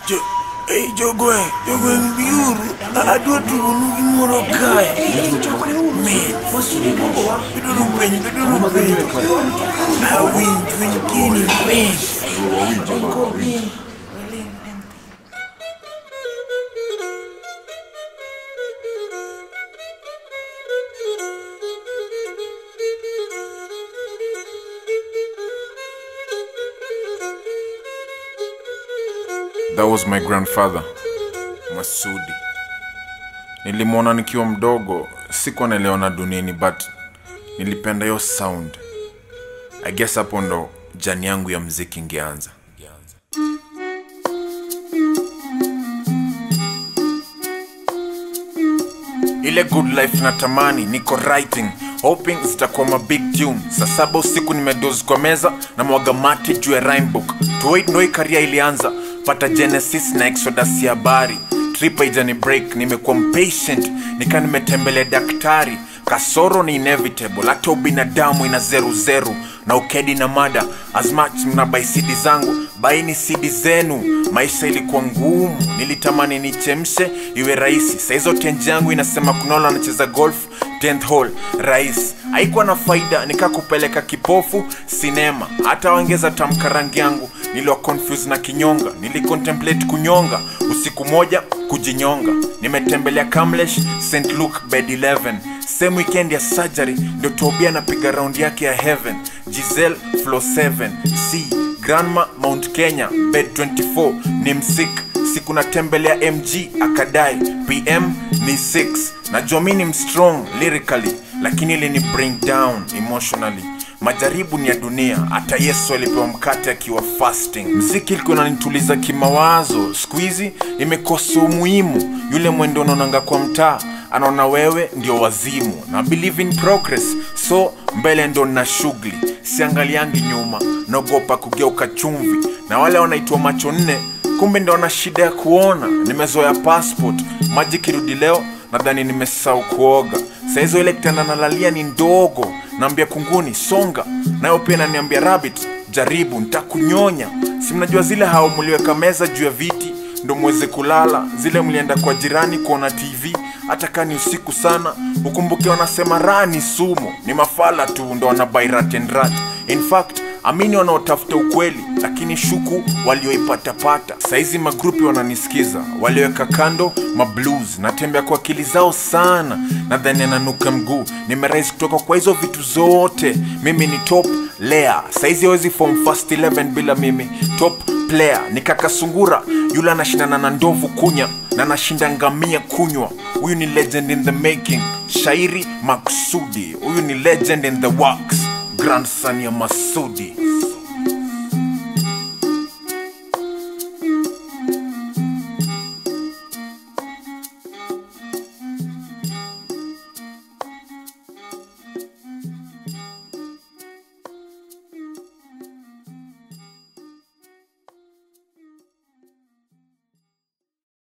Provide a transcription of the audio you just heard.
Jo, hey, jogoe, jogoe biuru. Adwa tugo nu gimoro kae. Men, beduru piny, beduru piny. Awinj, winj gini, men. That was my grandfather Masudi. Nilimwona nikiwa mdogo, sikuwa naelewa na duniani but nilipenda hiyo sound. I guess hapo ndo jani yangu ya mziki ingeanza. ile good life natamani niko writing hoping zitakuwa ma big tune saa saba usiku nimedozi kwa meza na mwaga mate juu ya rhyme book tuwait ndo hii karia ilianza pata genesis na exodus ya habari trip haijani break nimekuwa mpatient nika nimetembelea daktari kasoro ni inevitable hata ubinadamu ina zeru zeru na ukedi na mada as much mnabai sidi zangu baini sidi zenu maisha ilikuwa ngumu nilitamani nichemshe iwe rahisi saizo tenji yangu inasema kunola anacheza golf 10th hole rais haikuwa na faida nikakupeleka kipofu sinema hata waongeza tamka rangi yangu niliwa confuse na kinyonga nilicontemplate kunyonga usiku moja kujinyonga nimetembelea kamlesh st luke bed 11 same weekend ya surgery ndio tobia napiga raundi yake ya heaven gisel flo 7 c grandma mount kenya bed 24 ni msik siku natembelea mg akadai pm ni 6 najua mi ni mstrong lyrically lakini ili ni bring down emotionally majaribu ni ya dunia hata yesu alipewa mkate akiwa fasting mziki ilikuwa nanituliza kimawazo siku hizi imekosa umuhimu yule mwendo unaonanga kwa mtaa anaona wewe ndio wazimu na believe in progress so mbele ndo na shughuli siangaliangi nyuma naogopa kugeuka chumvi na wale wanaitwa macho nne kumbe ndo wana shida ya kuona nimezoea passport maji kirudi leo nadhani nimesahau kuoga saizo ile kitanda nalalia ni ndogo naambia kunguni songa nayo pia naniambia rabbit jaribu ntakunyonya si mnajua zile hao mliweka meza juu ya viti ndo mweze kulala zile mlienda kwa jirani kuona tv hata kaa ni usiku sana ukumbuke wanasema raha ni sumu ni mafala tu ndo wanabai rat and rat in fact amini wanaotafuta ukweli lakini shuku walioipatapata saizi magrupi wananisikiza waliweka kando mablues natembea kwa akili zao sana nadhani ananuka mguu nimerais kutoka kwa hizo vitu zote mimi ni top lea saizi hawezi form fast 11 bila mimi top player ni kaka sungura yule anashindana na ndovu kunya na anashinda ngamia kunywa huyu ni legend in the making shairi maksudi huyu ni legend in the works grandson ya masudi